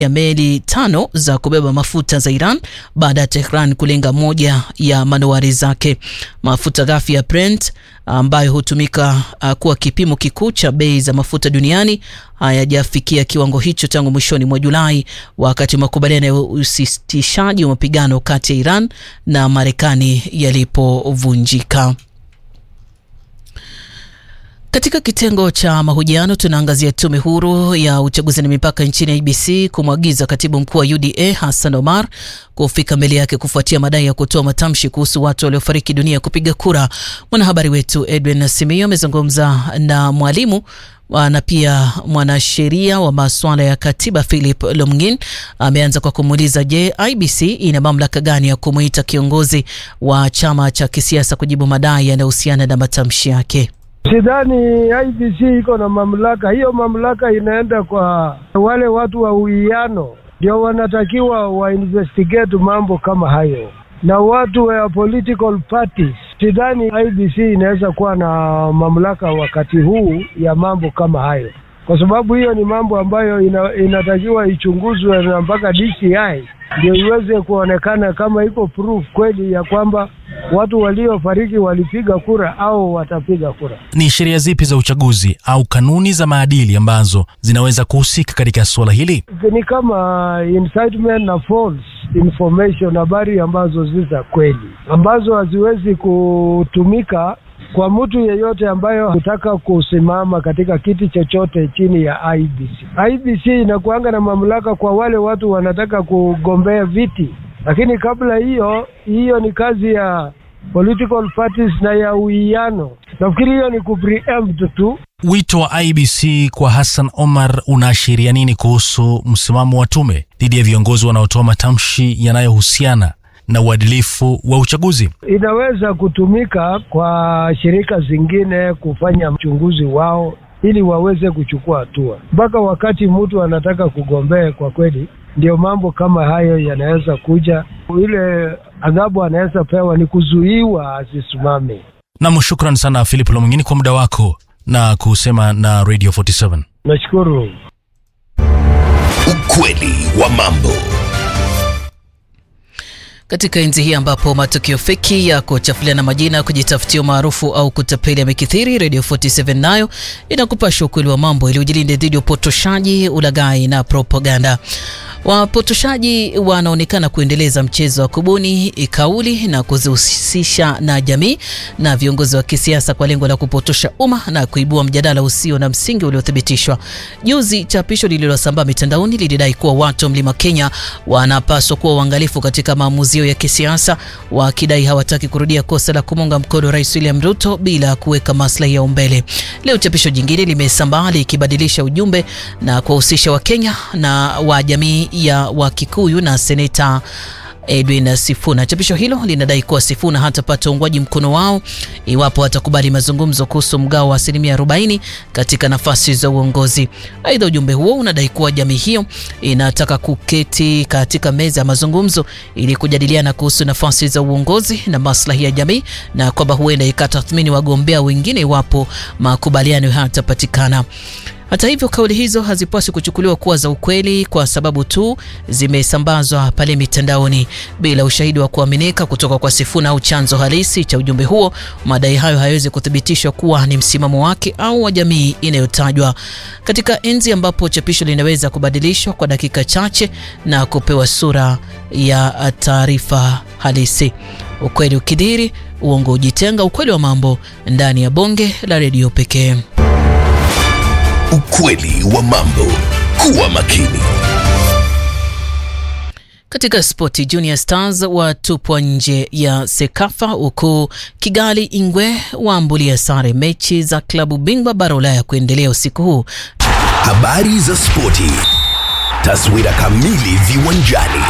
ya meli tano za kubeba mafuta za Iran baada ya Tehran kulenga moja ya manowari zake. Mafuta ghafi ya Brent ambayo hutumika uh, kuwa kipimo kikuu cha bei za mafuta duniani hayajafikia kiwango hicho tangu mwishoni mwa Julai, wakati makubaliano ya usitishaji wa mapigano kati ya Iran na Marekani yalipovunjika. Katika kitengo cha mahojiano tunaangazia tume huru ya uchaguzi na mipaka nchini IBC kumwagiza katibu mkuu wa UDA Hassan Omar kufika mbele yake kufuatia madai ya kutoa matamshi kuhusu watu waliofariki dunia kupiga kura. Mwanahabari wetu Edwin Simio amezungumza na mwalimu na pia mwanasheria wa masuala ya katiba Philip Lomgin. Ameanza kwa kumuuliza, je, IBC ina mamlaka gani ya kumuita kiongozi wa chama cha kisiasa kujibu madai yanayohusiana na matamshi yake? Sidhani IBC iko na mamlaka hiyo. Mamlaka inaenda kwa wale watu wa uwiano, ndio wanatakiwa wa investigate mambo kama hayo, na watu wa political parties. Sidhani IBC inaweza kuwa na mamlaka wakati huu ya mambo kama hayo, kwa sababu hiyo ni mambo ambayo ina, inatakiwa ichunguzwe na mpaka DCI ndio iweze kuonekana kama iko proof kweli ya kwamba watu waliofariki walipiga kura au watapiga kura. Ni sheria zipi za uchaguzi au kanuni za maadili ambazo zinaweza kuhusika katika suala hili? Ni kama incitement na false information, habari ambazo si za kweli, ambazo haziwezi kutumika kwa mtu yeyote ambayo hutaka kusimama katika kiti chochote chini ya IBC. IBC inakuanga na mamlaka kwa wale watu wanataka kugombea viti, lakini kabla hiyo, hiyo ni kazi ya political parties na ya uwiano. Nafikiri hiyo ni kupreempt tu. Wito wa IBC kwa Hassan Omar unaashiria nini kuhusu msimamo wa tume dhidi ya viongozi wanaotoa matamshi yanayohusiana na uadilifu wa uchaguzi. Inaweza kutumika kwa shirika zingine kufanya uchunguzi wao ili waweze kuchukua hatua. Mpaka wakati mtu anataka kugombea, kwa kweli, ndio mambo kama hayo yanaweza kuja. Ile adhabu anaweza pewa ni kuzuiwa asisimame. Nam, shukran sana Philip Lomwingine kwa muda wako na kusema na Radio 47. Nashukuru. Ukweli wa mambo katika enzi hii ambapo matukio feki ya kuchafuliana majina, kujitafutia umaarufu au kutapeli yamekithiri, Radio 47 nayo inakupasha ukweli wa mambo ili ujilinde dhidi ya upotoshaji, ulaghai na propaganda. Wapotoshaji wanaonekana kuendeleza mchezo wa kubuni kauli na kuzihusisha na jamii na viongozi wa kisiasa kwa lengo la kupotosha umma na kuibua mjadala usio na msingi uliothibitishwa. Juzi, chapisho lililosambaa mitandaoni lilidai kuwa watu wa Mlima Kenya wanapaswa kuwa uangalifu katika maamuzi yao ya kisiasa, wakidai hawataki kurudia kosa la kumunga mkono Rais William Ruto bila kuweka maslahi yao mbele. Leo chapisho jingine limesambaa likibadilisha ujumbe na kuwahusisha Wakenya na wa jamii ya Wakikuyu na seneta Edwin Sifuna. Chapisho hilo linadai kuwa Sifuna hatapata uungwaji mkono wao iwapo atakubali mazungumzo kuhusu mgao wa asilimia 40 katika nafasi za uongozi. Aidha, ujumbe huo unadai kuwa jamii hiyo inataka kuketi katika meza ya mazungumzo ili kujadiliana kuhusu nafasi za uongozi na maslahi ya jamii, na kwamba huenda ikatathmini wagombea wengine iwapo makubaliano hayatapatikana. Hata hivyo kauli hizo hazipaswi kuchukuliwa kuwa za ukweli kwa sababu tu zimesambazwa pale mitandaoni bila ushahidi wa kuaminika kutoka kwa Sifuna au chanzo halisi cha ujumbe huo. Madai hayo hayawezi kuthibitishwa kuwa ni msimamo wake au wa jamii inayotajwa. Katika enzi ambapo chapisho linaweza kubadilishwa kwa dakika chache na kupewa sura ya taarifa halisi, ukweli ukidhiri, uongo ujitenga. Ukweli wa mambo ndani ya bonge la redio pekee. Ukweli wa mambo. Kuwa makini. Katika spoti, Junior Stars watupwa nje ya Sekafa huku Kigali Ingwe waambulia sare mechi za klabu bingwa bara Ulaya kuendelea usiku huu. Habari za spoti, taswira kamili viwanjani.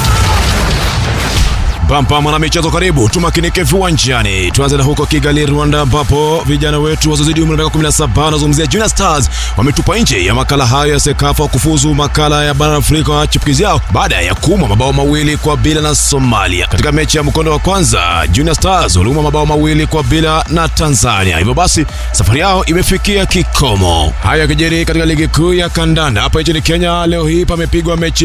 Pampa mwana michezo, karibu tumakinike viwanjani. Tuanze na huko Kigali, Rwanda, ambapo vijana wetu wazozidi umri wa miaka 17 wanazungumzia Junior Stars wametupa nje ya makala hayo ya Sekafa kufuzu makala ya bara Afrika wa chipukizi yao baada ya kuumwa mabao mawili kwa bila na Somalia. Katika mechi ya mkondo wa kwanza, Junior Stars waliumwa mabao mawili kwa bila na Tanzania, hivyo basi safari yao imefikia kikomo. Haya yakijiri katika ligi kuu ya kandanda hapa nchini Kenya, leo hii pamepigwa mechi